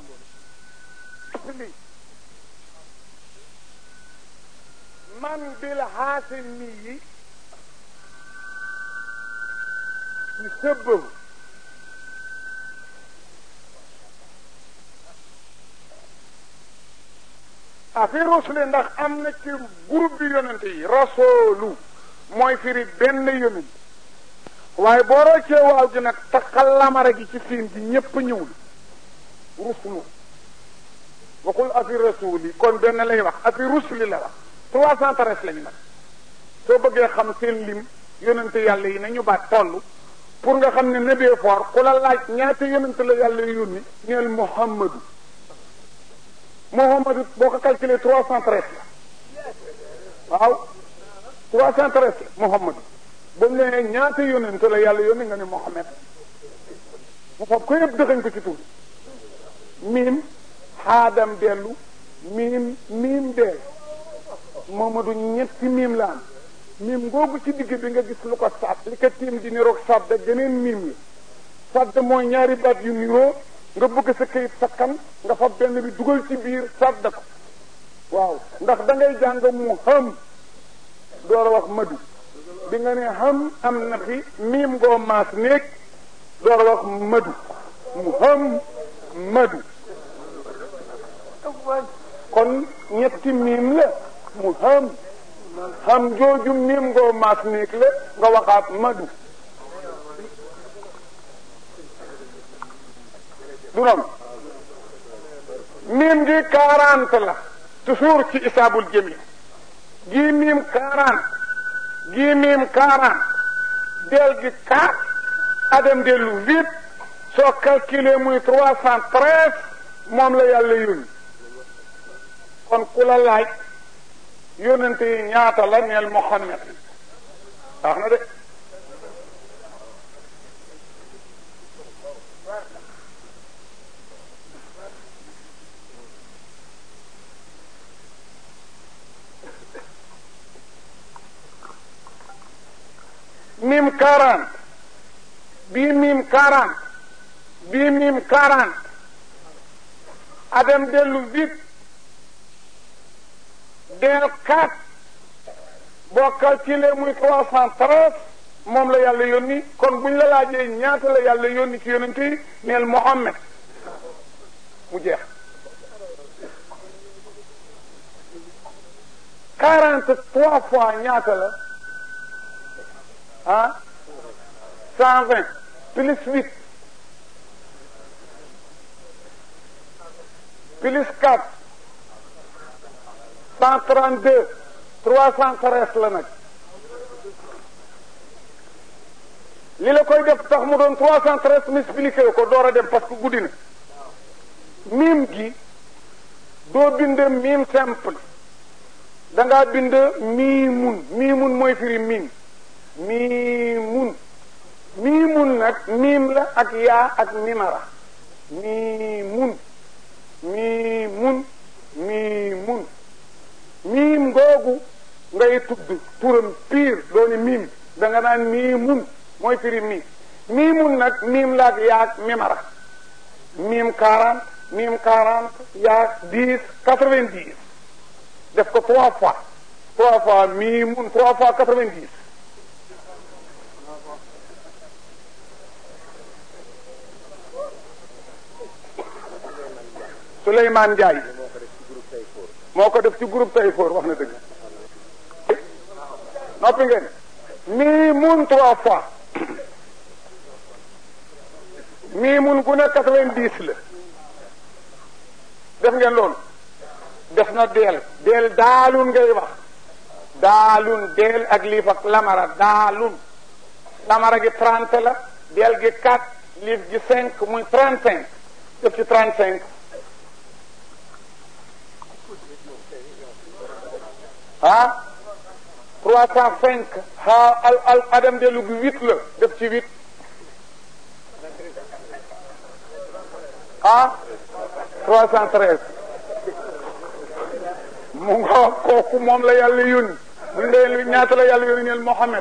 li man bil haasimi yi yusabbahu a fi rusuli ndax am na ci groupe bi yonent yi rasoolu mooy firi benn yonent waaye boo roccee waaw gi nag taxal lamara gi ci fiin gi ñépp ñëwul rusulu waxul afi rasuli kon benn lay wax afi rusuli la wax trois cent treize lañu nag soo bëggee xam seen lim yonente yàlla yi nañu baat toll pour nga xam ne nebee foor ku la laaj ñaata yonente la yàlla yónni neel muhammadu muhammadu boo ko calculé trois cent treize la waaw trois cent treize la muhammadu ba mu ne ñaata yonente la yàlla yónni nga ne muhammad mu fab ko yëpp dëxañ ko ci tur miim xaadam dellu miim miim deel Momadou ñetti miim la am miim googu ci digg bi nga gis lu ko sàdd li ko tiim di niroog sàdd geneen miim la sàdd mooy ñaari baat yu niroo nga bëgg sa kayit sakkan nga fa benn bi dugal ci biir sàdd ko waaw ndax da ngay jàng mu xam door a wax madu bi nga ne xam am na fi miim ngoo maas néeg door a wax madu mu xam madu kon ñetti miim la mu xam xam jooju miim ngoo maas néeg la nga waxaat madu du noonu miim gi quarante la toujours ci isaabul jami gii miim quarante gii miim quarante del gi quatre adam dellu huit soo calculé muy trois cent treize moom la yàlla yónni kon ku la laaj yónnante yi ñaata la neel Muhammad wax na de mim quarante bii mim quarante bii mim quarante adam dellu huit del quatre boo calculé muy trois cent treize moom la yàlla yónni kon buñ la laajee ñaata la yàlla yónni ci yonent yi neel Muhammad mu jeex quarante trois fois ñaata la ah cent vingt plus huit plus quatre cent trente deux trois cent treize la nag li la koy def tax mu doon trois cent treize m'expliqué ko door a dem parce que guddi na miim gi doo bind miim simple da ngaa bind miimun miimun mooy firi miim miimun miimun nag miim la ak yaa ak mimara miimun miimun miimun miim googu ngay tudd turam piir dooni miim da nga naan miimun mooy firi miim miimun nag miim la ak yaa ak mimara miim quarante miim quarante yaa dix quatre-vingt-dix def ko trois fois trois fois miimun trois fois quatre-vingt-dix Souleymane Ndiaye moo ko def ci groupe Tayfoor wax na dëgg noppi ngeen mii mun trois fois mii mun gu ne quatre-vingt-dix la def ngeen loolu def na deel deel daalun ngay wax daalun deel ak liif ak lamara daalun lamara gi trente la deel gi quatre liif gi cinq muy trente cinq def ci trente cinq ah trois cent cinq ah al al adam dellu gi huit la def ci huit ah trois cent treize mu nga kooku moom la yàlla yónni bu ñu dee ñaata la yàlla yónni neel Mohammed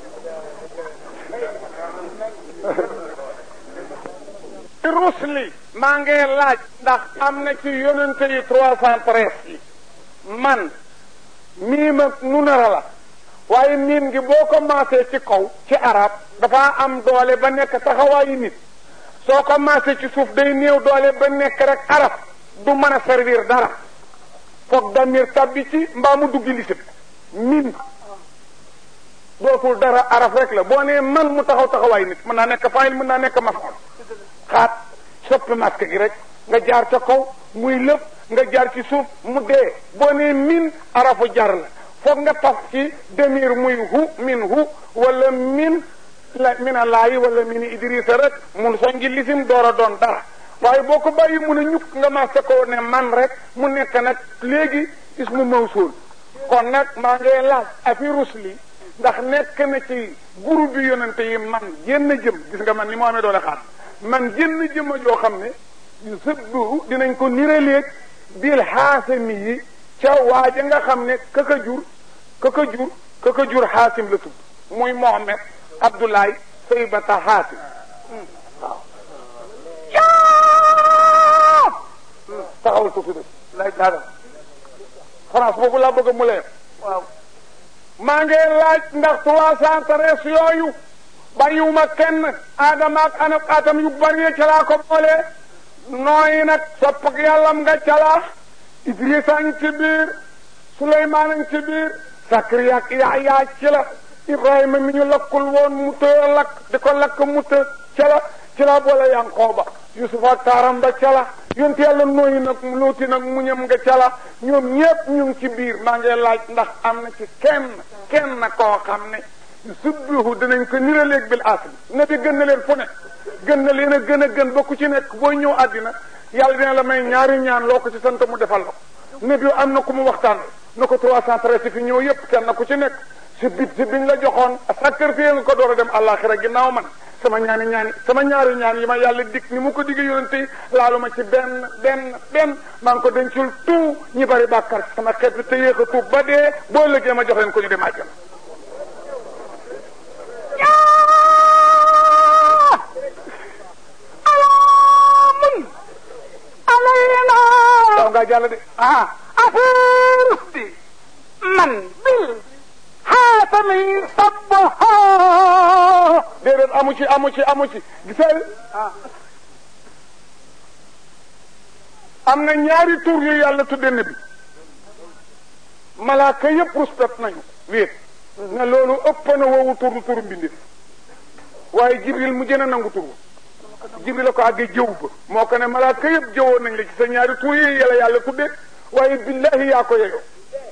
rusli maa ngi laaj ndax am na ci yonente yi trois cent treize yi man miim ak nunara la waaye miim gi boo commencé ci kaw ci arab dafa am doole ba nekk taxawaayu nit soo commencé ci suuf day néew doole ba nekk rek arab du mën a servir dara foog damir tabbi ci mbaa mu duggi lisim miim dootul dara araf rek la boo nee man mu taxaw taxawaay nit mën naa nekk fayil mën naa nekk mafoon xaat soppi masque gi rek nga jaar ca kaw muy lépp nga jaar ci suuf mu dee boo nee min arafu jar la foog nga taf ci demir muy hu min hu wala min la mina laayi wala mini idrisa rek mun soo ngi lisim door a doon dara waaye boo ko bàyyi mun a ñukk nga masque ko ne man rek mu nekk nag léegi ismu mawsul kon nag maa ngi laaj afi rusli ndax nekk na ci groupe bi yonente yi man génn jëm gis nga man ni moo amee doole xaar man génn jëma joo xam ne sëbbu dinañ ko niraleeg bil xaasami yi ca waaja nga xam ne kaka jur kaka jur kaka jur xaasim la tudd muy Mohamed Abdoulaye Saybata xaasim waaw taxawal ko fi def lay daadam France boobu laa bëgg mu leer waaw maa ngi laaj ndax trois cent treize yooyu bàyyiwuma kenn aadama ak anab atam yu bari ca laa ko boole nooyi nag sopp ak yàllam nga calaa Idrissa ngi ci biir Suleymaan ngi ci biir Sakariya ak Yahya ci la Ibrahima mi ñu lakkul woon mu tëye lakk di ko lakk mu të ca la ci la boole Yankooba Yusuf ak taaram ba ca la yonte yàlla nooyi nag luuti nag muñam nga ca la ñoom ñépp ñu ngi ci biir maa ngi laaj ndax am na ci kenn kenn koo xam ne subbihu dinañ ko niraleeg bil asli na bi gën na leen fu ne gën na leen a gën a gën ba ku ci nekk booy ñëw àddina yàlla dina la may ñaari ñaan loo ko ci sant mu defal la ko ne bi am na ku mu waxtaan na ko trois cent treize fi ñëw yépp kenn ku ci nekk si bit si biñ la joxoon sacrifié nga ko door a dem àllaaxira ginnaaw man sama ñaani ñaani sama ñaari ñaan yi ma yàlla dig ni mu ko digg yonente yi laalu ma ci benn benn benn maa ngi ko dencul tout ñi bari bàkkar sama xeet bi te yéex a tuub ba dee boo lëggee ma jox leen ko ñu dem àjjana daw ngaa jàll de ah affaire bi man bil xaatami sabbaha déedéet amu ci amu ci amu ci gisal am na ñaari tur yu yàlla tudde na bi malaaka yëpp respect nañu wéet ne loolu ëpp na woowu tur turu mbindif waaye jibril mu gën a nangu tur jibril la ko àggee jëw ba moo ko ne malaaka yëpp jëwoon nañ la ci sa ñaari tur yi yàlla yàlla tudde waaye billahi yaa ko yeyoo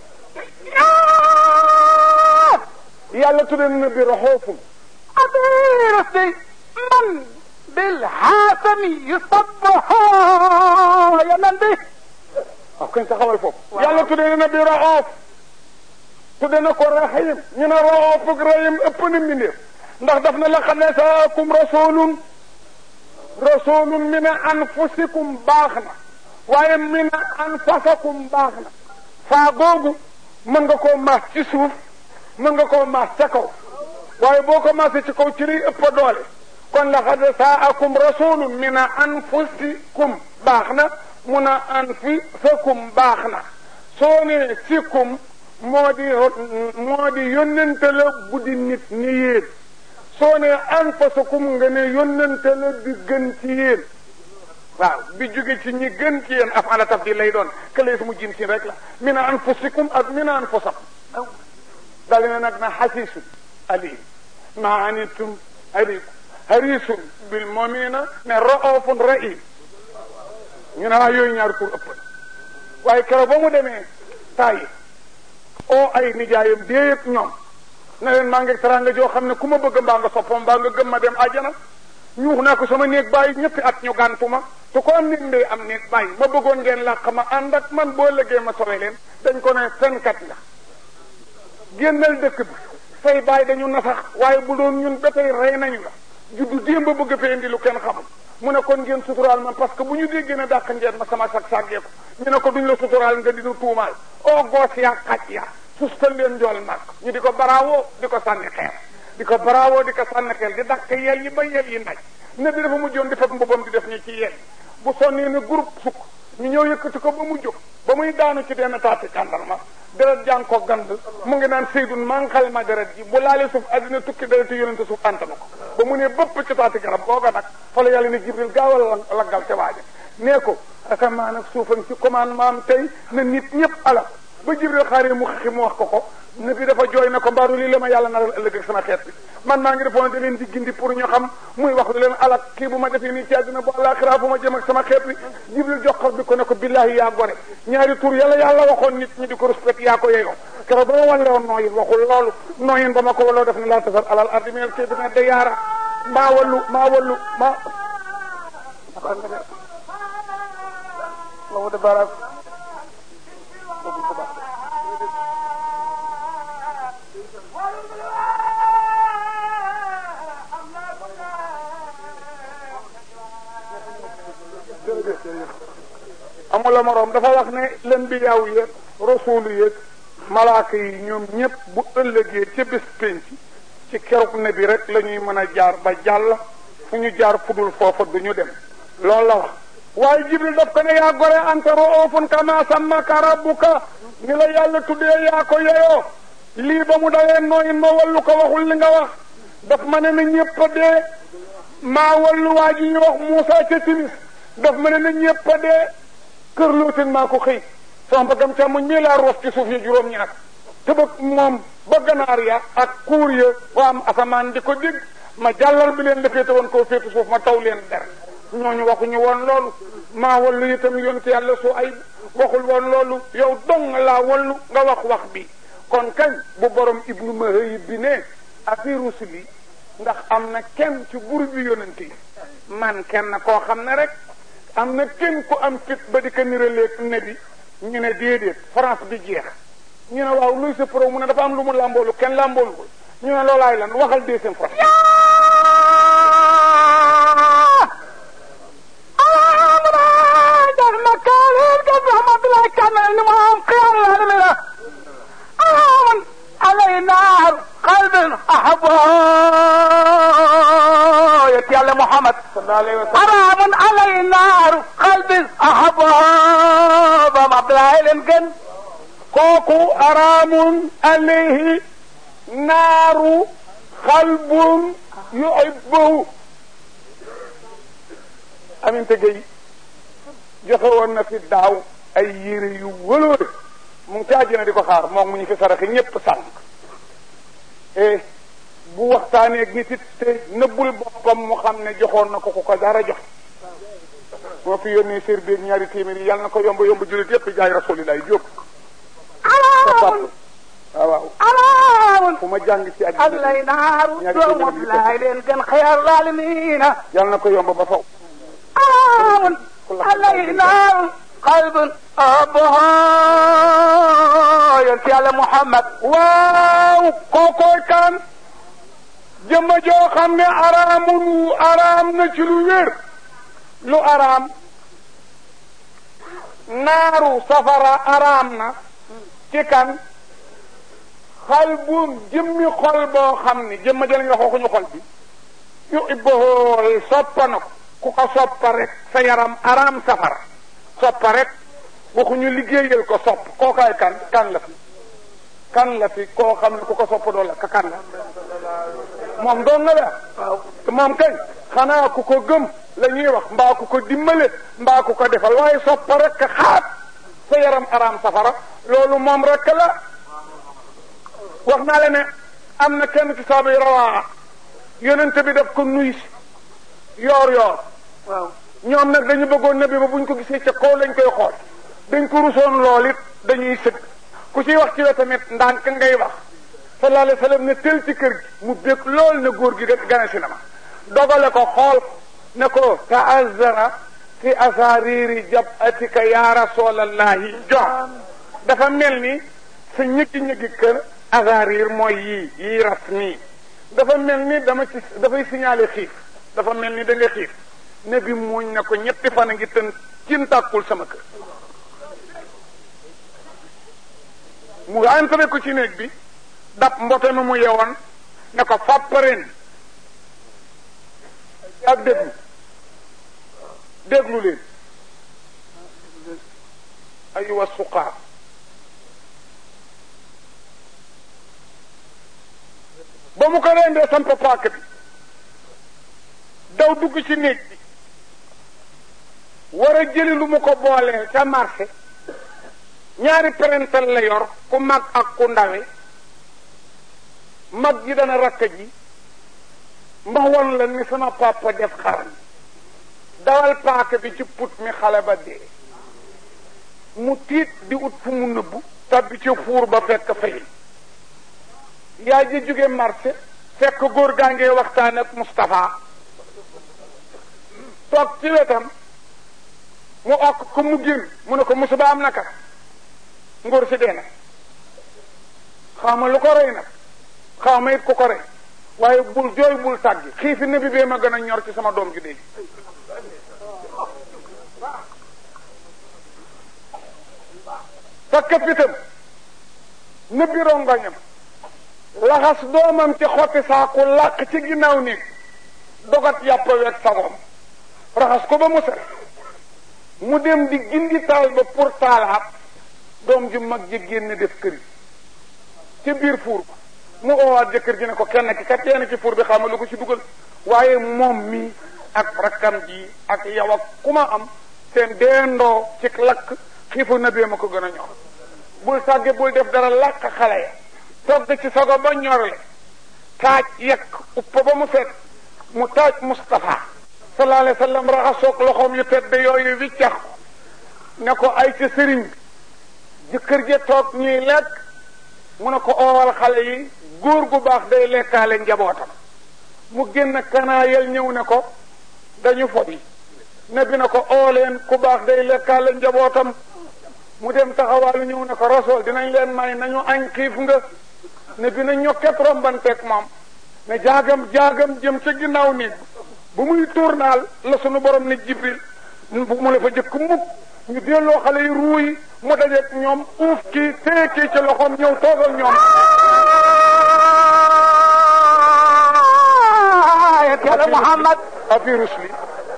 yàlla tudde na bi raxoofum affaire bi man bil xaatami sabbaha yanan bi waaw kañ taxawal foofu yàlla tudde na bi raxoof tudde na ko raxiim ñu ne raxoof ak raxiim ëpp na mbindeef ndax daf na la xam ne saakum rasulun rasulun min anfusikum baax na waaye min anfasakum baax na faa googu mën nga koo maas ci suuf mën nga koo maas ca kaw waaye boo ko maasee ci kaw ci liy ëpp doole kon laqad saakum rasulun min anfusikum baax na mun a anfusakum baax na soo ne sikum moo di moo di yónnente la bu di nit ni yéen soo ne anfusakum nga ne yónnente la bi gën ci yéen waaw bi jóge ci ñi gën ci yéen af ala tafdil lay doon kële su mu jin sin rek la min anfusikum ak min anfusakum dali na nag na xasiisun alim ma anittum harikum harisun bil mu'minina ne raofun rahim ñu ne waa yooyu ñaari tur ëpp na waaye keroog ba mu demee tàyyi oo ay nijaayam déeyëg ñoom na leen maa ngi teraanga joo xam ne ku ma bëgg mbaa nga soppam mbaa nga gëm ma dem àjjana ñuux naa ko sama néeg bàyyi ñetti at ñu gàntuma te ko am néeg ndey am néeg bàyyi ma bëggoon ngeen làq ma ànd ak man boo lëggee ma sowe leen dañ ko ne fenkat nga génnal dëkk bi say bàyyi dañu nasax waaye bu doon ñun ba tey rey nañu la juddu démb ba bëgg fee indi lu kenn xamul mu ne kon ngeen suturaal ma parce que bu ñu déggee ne dàq ngeen ma sama sag sàggee ko ñu ne ko duñ la suturaal nga dinu tuumaal o goos yaa xaj yaa sustal leen njool màkk ñu di ko baraawoo di ko sànni xeer di ko baraawoo di ko sànni xeer di dàq yel yi ba yel yi naj ne bi dafa mujjoon di fab mbubam di def ñi ci yel bu sonnee ne groupe sukk ñu ñëw yëkkati ko ba mu jóg ba muy daanu ci denn taati kàndarma deret jàng ko gand mu ngi naan seydun maa ngi xale ma deret ji bu laalee suuf àddina tukki dereti yonente suuf antana ko ba mu ne bëpp ci taati garab googa nag fa la yàlla ne jibril gaawal laggal te waaja nee ko asamaan ak suufam ci commandement am tey na nit ñëpp alal ba jibril xaaree mu xixi mu wax ko ko ne bi dafa jooy na ko mbaaru lii la ma yàlla naral ëllëg ak sama xeet bi man maa ngi defoon da leen di gindi pour ñu xam muy wax lu leen alak kii bu ma defee nii ci àddina bu àllaaxira bu ma jëm ak sama xeet bi jibril joxar bi ko ne ko billahi yaa gore ñaari tur yàlla yàlla waxoon nit ñi di ko respect yaa ko yeyoo keroog ba ma walle woon nooyin waxul loolu nooyin ba ma ko waloo def ne laa tasar alal ardi minal kii bi ne da yaara maa wallu maa wallu maa loolu de barak amula moroom dafa wax ne len bi yaaw yéeg rasuulu yéeg malaaka yi ñoom ñëpp bu ëllëgee ca bés penc ci keruk ne bi rek la ñuy mën a jaar ba jàll fu ñu jaar fudul foofa du ñu dem loolu la wax waaye jibril daf ko ne yaa gore anta roofun kama sammaka rabbuka ni la yàlla tuddee yaa ko yeyoo lii ba mu dawee nooyin ma wallu ko waxul li nga wax daf ma ne na ñëpp a dee maa wallu waa ji ñu wax Muusa ca timis daf ma ne na ñëpp a dee kër looten maa ko xëy sama bëggam càmmoñ mii laa roof ci suuf ya juróom-ñaar te ba moom ba ganaar ya ak kuur ya waa am asamaan di ko dégg ma jàllal bi leen la féete woon koo féete suuf ma taw leen der ñooñu waxuñu woon loolu maa wallu itam yonte yàlla su ay waxul woon loolu yow dong laa wallu nga wax wax bi kon kañ bu borom ibnu mahayib bi ne afi rusuli ndax am na kenn ci bur bi yonente yi man kenn koo xam ne rek am na kenn ku am fit ba di ko niraleeg ne bi ñu ne déedéet France bi jeex ñu ne waaw luy sa pro mu ne dafa am lu mu làmboolu kenn làmboolu ko ñu ne loolaay lan waxal deuxième fois علينا قلب أحبه يا محمد sallallahu alayhi wa sallam حرام علينا قلب أحبه بام عبد الله لنكن kooku araamun alayhi naaru xalbun yuhibbuhu aminte gay joxe woon na fi daaw ay yére yu wëloore mu ngi ci àjjana di ko xaar moom mu ñu fi saraxe ñépp sànq e bu waxtaanee ak nit it te nëbbul boppam mu xam ne joxoon na ko ku ko dara jox moo fi yónnee sér beeg ñaari téeméer yi yàlla na ko yomb yomb jullit yépp jaay rasulillahi jóg حرام waaw waaw حرام fu ma jàng ci àddina علينا دوم عبد الله لنكن خير العالمين yàlla na ko yomb ba faw حرام علينا قلب أحبه يا محمد waaw kookooy kan jëmma joo xam ne araamun araam na ci lu wér lu araam naaru safara araam na ci kan xal bu jëmmi xol boo xam ne jëmma jël nga waxuñu xol bi yu ibbahool soppa na ko ku ko soppa rek sa yaram araam safara soppa rek waxuñu liggéeyal ko sopp kookaay kan kan la fi kan la fi koo xam ne ku ko sopp doo la ka kan la moom doon na la waaw te moom kay xanaa ku ko gëm la ñuy wax mbaa ku ko dimbale mbaa ku ko defal waaye soppa rek ka xaat sa yaram araam safara loolu moom rek la wax naa la ne am na kenn ci saaba yi rawaa yonente bi daf ko nuy si yoor yoor waaw ñoom nag dañu bëggoon nabi ba buñ ko gisee ca kaw lañ koy xool dañ ko rusoon lool it dañuy sëgg ku ciy wax ci la tamit ndànk ngay wax sallallahu alayhi wa sallam ne tel ci kër gi mu bég lool ne góor gi de gane si na ma dogale ko xool ne ko taazara fi asariri jabatika ya rasulallahi jox dafa mel ni sa ñëggi ñëggi kër asarir mooy yii yii ras nii dafa mel ni dama ci dafay signalé xiif dafa mel ni da nga xiif ne bi muuñ ne ko ñetti fan a ngi tën cin tàkkul sama kër mu entré ko ci néeg bi dab mbote mi mu yewoon ne ko fàppareen ak déglu déglu leen aywa suqaar ba mu ko rendee samp paak bi daw dugg ci néeg bi war a jëli lu mu ko boolee ca marché ñaari parental la yor ku mag ak ku ndawe mag ji dana rakk ji mba won la ni sama papa def xaram dawal paaka bi ci put mi xale ba dee mu tiit di ut fu mu nëbbu tabbi ci fuur ba fekk fay yaa ji jóge marché fekk góor gaa ngee waxtaan ak Moustapha toog ci wetam mu okk ko mu génn mu ne ko musiba am naka ngóor si dee na xaw ma lu ko rey nag xaw ma it ku ko rey waaye bul jooy bul tàggi xiifi nabi bee ma gën a ñor ci sama doom ju dee fakk fitam nëbbi rongoñam laxas doomam ci xotti saaku làq ci ginnaaw néeg dogat yàpp weeg sagoom raxas ko ba mu set mu dem di gindi taal ba pour taalaat doom ju mag ji génn def kër yi ci biir fuur ba mu oowaat jëkkër ji ne ko kenn ki kat teena ci fuur bi xamal lu ko ci dugal waaye moom mi ak rakkam ji ak yow ak ku ma am seen deendoo ci lakk xiifu na bee ma ko gën a ñor bul sàgge bul def dara làq xale ya togg ci sago ba ñorle taaj yekk uppa ba mu set mu taaj Moustapha sallallahu alayhi wa sallam raxasoog loxoom yu tedd yooyu wiccax ko ne ko ay ca sëriñ bi jëkkër ja toog ñuy lekk mu ne ko oowal xale yi góor gu baax day lekkaale njabootam mu génn kanaayal ñëw ne ko dañu fobi ne bi na ko ooleen ku baax day lekkaale njabootam mu dem taxawaalu ñëw ne ko rasool dinañ leen may nañu añ xiif nga ne bi na ñokket rombanteeg moom ne jaagam jaagam jëm ca ginnaaw néeg bu muy tournaal la sunu borom ne jibril bu mu la fa jëkk mukk ñu delloo xale yi ruuy mu dajeeg ñoom uuf kii téye kii ci loxoom ñëw toogal ñoom yàlla Muhammad afi rusli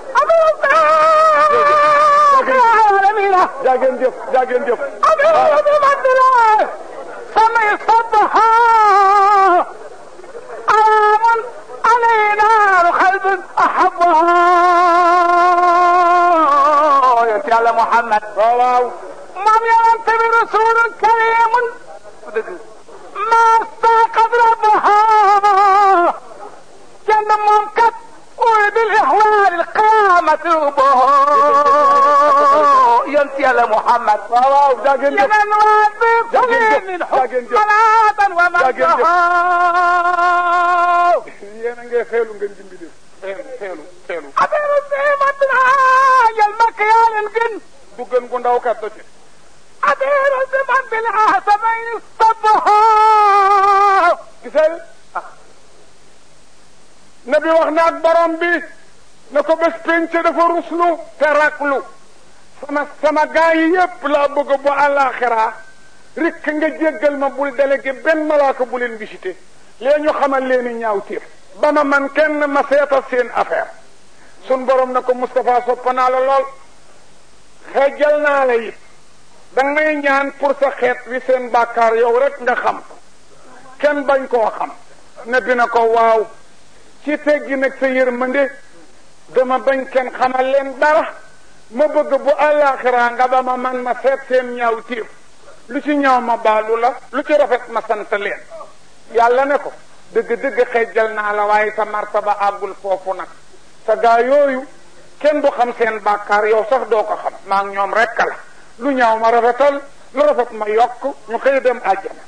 alamina jaageen jëf jaageen jëf abidu madila samay sabha alamun alayna qalbun ahabbaha yonent yàlla Muhammad waaw waaw moom yonent bi rasulun karimun dëgg ma staqad rabbaha kenn moom kat uy bil ihwal al qamat rubaha yonent yàlla Muhammad waaw waaw jaageen jëf يمن وادي جاكين من جف، حب جاكين جف. صلاة جاكين جف. ومنها yéen a ngay xeelu ngeen jimbi def xeelu xeelu xeelu أبير الزيمة العاجل المكيال الجن du gën gu ndaw kat ci أبير الزيمة بالعاصمين الصبها gisal nabi wax na ak borom bi ne ko bés penc dafa ruslu te raklu sama sama gaa yi yépp laa bëgg bu àllaaxira rikk nga jéggal ma bul délégué benn malaaka bu leen visité lee ñu xamal leen i ñaaw tiif ba ma man kenn ma seetal seen affaire sun borom na ko Moustapha soppa naa la lool xeejal naa la it da ngay ñaan pour sa xeet wi seen bàkkaar yow rek nga xam ko kenn bañ koo xam ne bi na ko waaw ci teggi nag sa yërmande dama bañ kenn xamal leen dara ma bëgg bu àllaaxiraa nga ba ma man ma seet seen ñaaw tiif lu ci ñaaw ma baalu la lu ci rafet ma sant leen yàlla ne ko dëgg-dëgg xejjal naa la waaye sa martaba àggul foofu nag sa gaa yooyu kenn du xam seen bàkkaar yow sax doo ko xam maa ngi ñoom rekk la lu ñaaw ma rafetal lu rafet ma yokk ñu xëy dem àjjana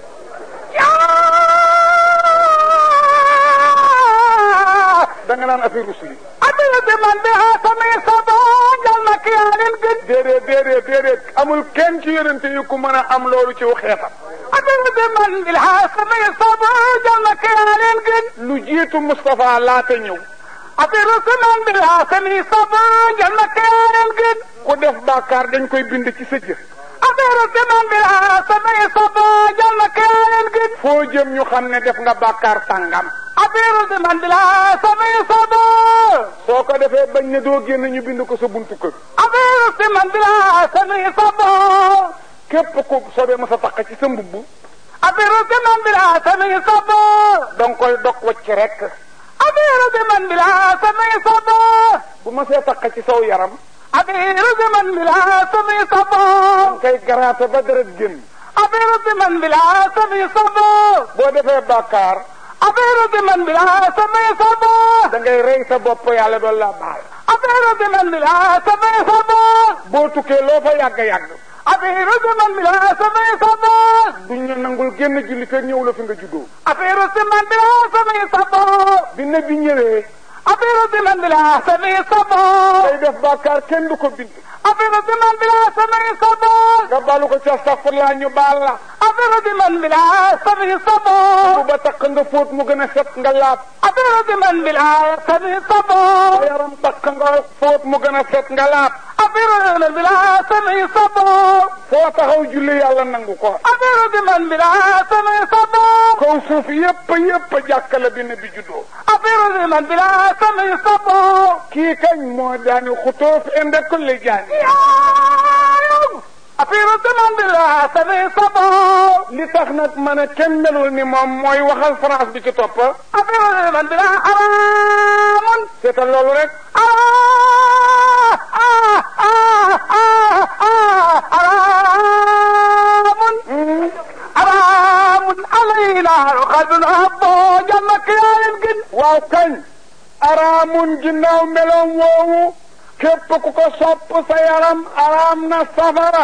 da nga naan affaire rusli أبير الزيمة بالعاصمين الصبها المكيال الجن déedéet déedéet déedéet amul kenn ci yonente yi ku mën a am loolu ci xeetam أبير الزيمة بالعاصمين الصبها المكيال الجن lu jiitu Moustapha laata ñëw أبير الزيمة بالعاصمين الصبها المكيال الجن ku def bàkkaar dañ koy bind ci sa jëf أبير الزيمة بالعاصمين الصبها المكيال الجن foo jëm ñu xam ne def nga bàkkaar sàngam أبير الزيمة بالعاصمين الصبها soo ko defee bañ ne doo génn ñu bind ko sa buntu kër أبير الزيمة من بلا سمي صبا képp ku soobee ma sa taq ci sa mbubb أبير من بلا سمي صبا danga koy dog wacc rek أبير من بلا سمي صبا bu ma see taq ci saw yaram أبير من بلا سمي صبا danga koy garaate ba deret génn أبير من بلا سمي صبا boo defee bàkkaar أبير من بلا سمي صبا da ngay rey sa bopp yàlla doon la baal أبير من بلا سمي صبا boo tukkee loo fa yàgg yàgg أبير من بلا سمي صبا duñ la nangul génn julli te ñëw la fi nga juddoo أبير من بلا سمي صبا bi ne bi ñëwee أبير من بلا سمي صبا day def bàkkaar kenn du ko bind أبير من بلا سمي صبا nga balu ko ci astaghfirullah ñu baal la أبير من بلا سمي صبا bu ba taq nga fóot mu gën a set nga laab أبير من بلا سمي sa صبا yaram taq nga fóot mu gën a set nga laab أبير من بلا سمي صبا foo taxaw julli yàlla nangu ko أبير من بلا سمي صبا kaw suuf yépp yépp jàkkale bi ne bi juddoo أبير من بلا سمي صبا kii kañ moo daani xutoof inde kulli jaani أبير من بلا سمي صبا li tax nag ma ne kenn melul ni moom mooy waxal France bi ci topp أبير من بلا حرام seetal loolu rek آه آه آه آه آه حرام حرام علينا قد هبو جنك يا يمكن waaw kañ araamun ginnaaw meloom woowu képp ku ko sopp sa yaram araam na safara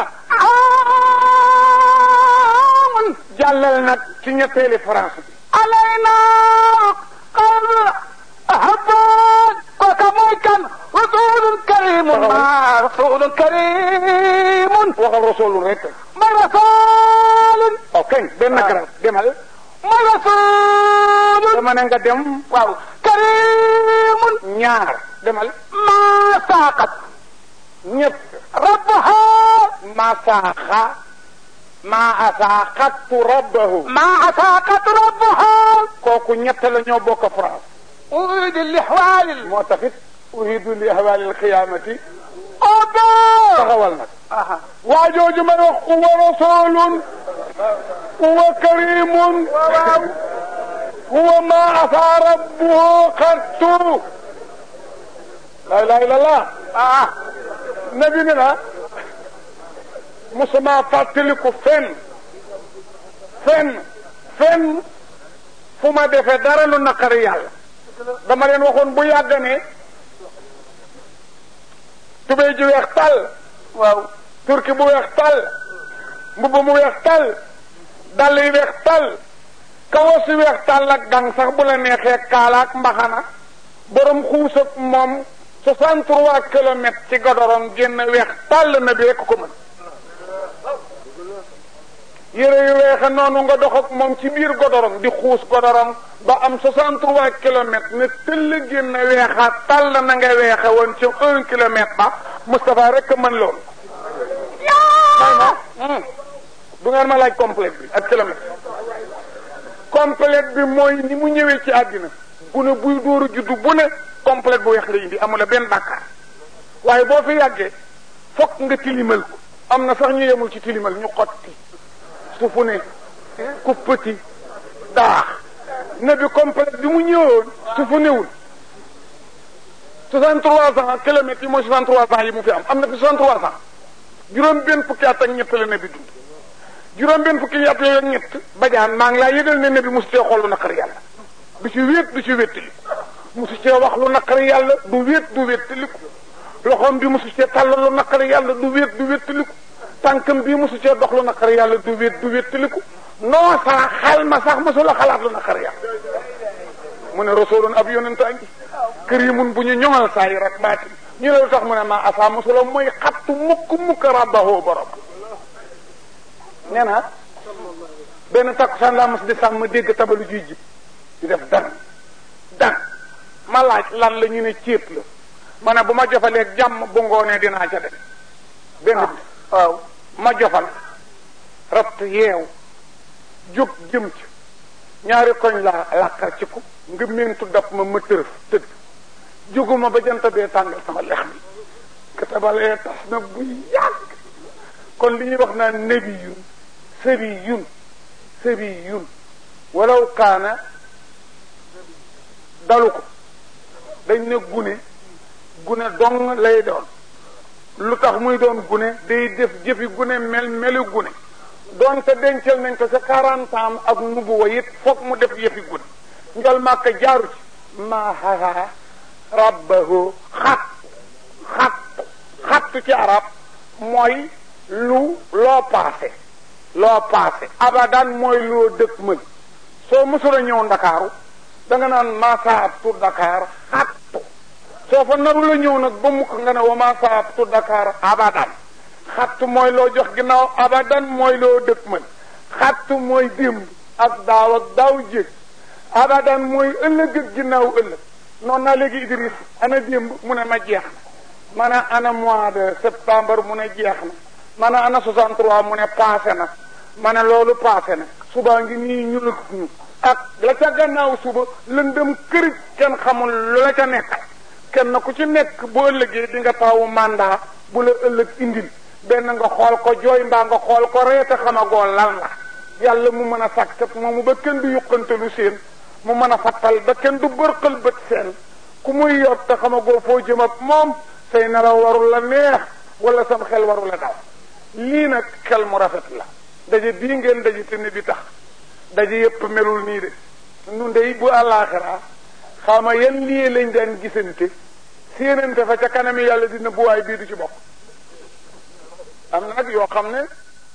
حرام jàllal nag ci ñetteeli France bi علينا قد هبو وكموكا رسول كريم ما رسول كريم waxal rasoolu rek ما رسول waaw kañ benn garab demal ما رسول dama ne nga dem waaw كريم ñaar demal ما ساقت ñett ربها ma saaxa ma asaaxattu rabbahu ما ساقت ربها kooku ñett la ñoo bokk France أريد الإحوال moo taxit uhidu li ahwaali alqiyaamati أوبا taxawal nag أها waa jooju may wax huwa rasulun huwa karimun huwa ma asaa rabbuhu xattu la ilaha illallah آه nabi ne na musuma fàttaliku fenn fenn fenn fu ma defee dara lu naqari yàlla dama leen waxoon bu yàgg ne tubéy ji weex tàll waaw turki bu weex tàll mbubb mu weex tàll dàll yi weex tàll kawas yi weex tàll ak gang sax bu la neexee kaala ak mbaxana borom xuus ak moom 63 kilomètres ci godoron génn weex tàll na bi rek ko mën yére yu weexe noonu nga dox ak moom ci biir godoron di xuus godoron ba am 63 kilomètres ne tëll génn weexaat tàll na nga weexe woon ci un kilomètre ba Moustapha rek a mën loolu yaa du ngeen ma laaj complète bi ak kilomètre complète bi mooy ni mu ñëwee ci àddina gune buy dóoru juddu bu ne complète bu weex la indi amula benn bàkkaar waaye boo fi yàggee fokk nga tilimal ko am na sax ñu yemul ci tilimal ñu xotti sufu ne kuppati daax ne bi complète bi mu ñëwoon sufu newul 63 ans kilomètres yi mooy 63 ans yi mu fi am am na fi 63 ans juróom benn fukki at ak ñett la ne bi dund juróom benn fukki at yooyu ak ñett bajaan maa ngi laa yëgal ne ne bi mosu cee xool lu naqari yàlla du ci wéet du ci wéttali mosu cee wax lu naqari yàlla du wéet du wéttaliku loxoom bi mosu cee tàllal lu naqari yàlla du wéet du wéttaliku tànkam bii mosu cee dox lu naqari yàlla du wéet du wéttaliku non sa xel ma sax mosu la xalaat lu naqari yàlla mu ne rasulun ab yonentaa ngi karimun bu ñu ñoŋal saa yi rek baati ñu ne lu tax mu ne ma asaa mosula mooy xattu mukk mukk rabbahu borom nee na benn takkusaan laa mos di sàmm dégg tabalu juy jib di def dan dan ma laaj lan la ñu ne céet la ma ne bu ma jofaleeg jàmm bu ngoonee dinaa ca def benn bi waaw ma jofal ratt yeew jóg jëm ci ñaari koñ laa làkkar ci ko nga mentu daf ma ma tërëf tëdd jóguma ba jant bee tàngal sama lex bi katabalee tas na bu yàgg kon li ñuy wax naan nabiyun sabiyun sabiyun walaw kaana dalu ko dañ ne gune gune dong lay doon lu tax muy doon gune day def jëfi gune mel melu gune doonte dencal nañ ko sa quarante ans ak nubuwa it foog mu def yëfi gune njol màkka jaaru ci maahaa rabbahu xat xat xattu ci arab mooy lu loo paase loo paase abadan mooy loo dëkk mën soo mësula ñëw ndakaaru da nga naan maasaabtu Dakar xattu soo fa naru la ñëw nag ba mukk nga ne wa maasaabtu Dakar abadan xattu mooy loo jox ginnaaw abadan mooy loo dëkk mën xattu mooy démb ak daaw ak daaw jég abadan mooy ëllëg ak ginnaaw ëllëg noonu naa léegi Idriss ana démb mu ne ma jeex na ma ne ana mois de septembre mu ne jeex na ma ne ana 63 mu ne passé na ma ne loolu passé na subaa ngi nii ñu lëg ñu ak la ca gannaaw suba lëndëm këri kenn xamul lu la ca nekk kenn ku ci nekk boo ëllëgee di nga tawu mandat bu la ëllëg indil benn nga xool ko jooy mbaa nga xool ko reete xamagoo lan la yàlla mu mën a sàkkat moomu ba kenn du yuqantalu seen mu mën a fattal ba kenn du bërqal bët seen ku muy yor te xamagoo foo jëm ak moom say nelaw warul la neex wala sam xel warul la daw lii nag xel mu rafet la daje bii ngeen daje te ne bi tax daje yépp melul nii de nun dey bu àllaaxira xawma yan lii lañ daan gisante séenante fa ca kanami yàlla dina bu waay bii du ci bokk am na nag yoo xam ne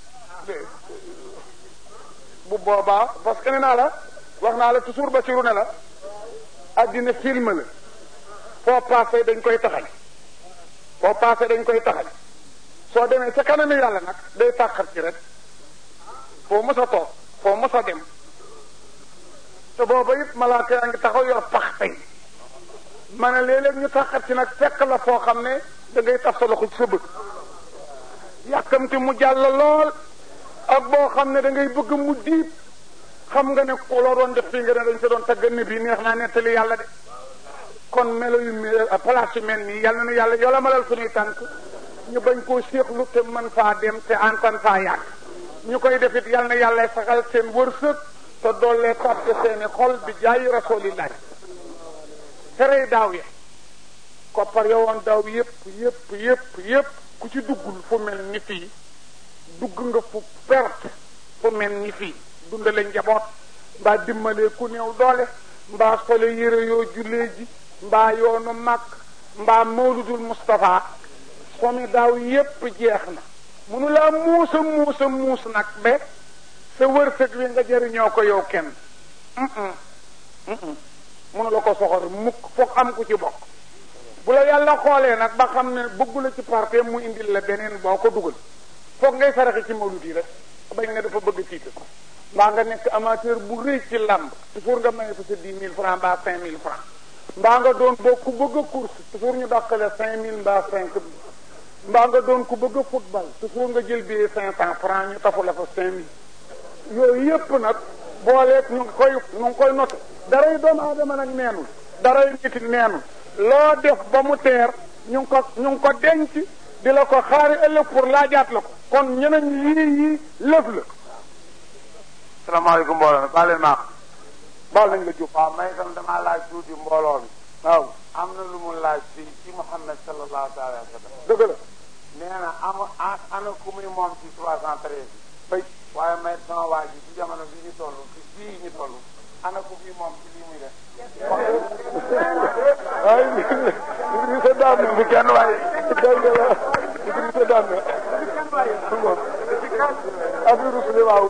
bu boobaa parce que ne naa la wax naa la toujours ba siru ne la addina film la foo passé dañ koy taxañ foo passé dañ koy taxañ soo demee ca kanami yàlla nag day tàqat ci rek foo mës a toog foo mës a dem te booba it malaaka yaa ngi taxaw yor pax tey ma ne léeg-léeg ñu taxat ci nag fekk la foo xam ne da ngay taf sa loxo ci sa bët yàkkamti mu jàll lool ak boo xam ne da ngay bëgg mu diib xam nga ne ku la doon def fii nga ne dañ sa doon tagga ne bii neex naa nettali yàlla de kon melo yu mel place yu mel nii yàlla na yàlla yola malal suñuy tànk ñu bañ koo séexlu te mën faa dem te antan faa yàgg ñu koy defit yàlla na yàlla saxal seen wërsëg te doollee tàppe seeni xol bi jaayi rasulillahi terey daaw ya koppar yowoon daaw yépp yépp yépp yépp ku ci duggul fu mel ni fii dugg nga fu perte fu mel ni fii dundale njaboot mbaa dimbalee ku néew doole mbaa sole yére yoo jullee ji mbaa yoonu màkk mbaa mawludul Moustapha somi daaw yépp jeex na munu laa muus a muus a muus nag ba sa wërsëg wi nga jëriñoo ko yow kenn munu la ko soxor mukk foog am ku ci bokk bu la yàlla xoolee nag ba xam ne bëggu la ci parte mu indil la beneen boo ko dugal foog ngay saraxe ci mawlud yi rek bañ nga dafa bëgg tiital mbaa nga nekk amateur bu rëy ci làmb toujours nga maye fa sa dix mille francs mbaa cinq mille francs mbaa nga doon boo ku bëgg a course toujours ñu dàqale cinq mille mbaa cinq mille mbaa nga doon ku bëgg a football toujours nga jël billet cinq cent francs ñu tafu la fa cinq mille yooyu yépp nag booleeg ñu ngi koy ñu ngi koy noté daray doomu aadama nag neenul daray nit neenul loo def ba mu teer ñu ngi ko ñu ngi ko denc di la ko xaari ëllëg pour laajaat la ko kon ñeneen yii yii lëf la salaamaaleykum mbooloo mi baal leen maax baal nañ la jóg waaw may itam damaa laaj tuuti mbooloo mi waaw am na lu mu laaj ci ci Muhammad sallallahu taala wa sallam dëgg la nee na am ana ku muy moom ci trois cent treize bay waaye may sama waa ji ci jamono bi ñu toll ci fii ñu toll ana ku muy moom ci lii muy def waaye Idrissa daan na bu kenn waaye dégg nga Idrissa daan na affaire rusuli waaw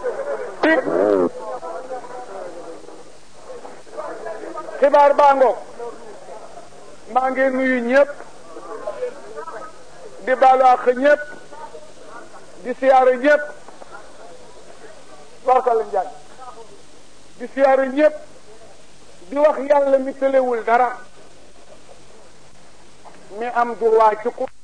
xibaar baa ngoog maa ngi nuyu ñëpp di baalu àq ñëpp di siyaare ñëpp barkal njaay di siyaare ñëpp di wax yàlla mi tëlewul dara mi am droit ci ku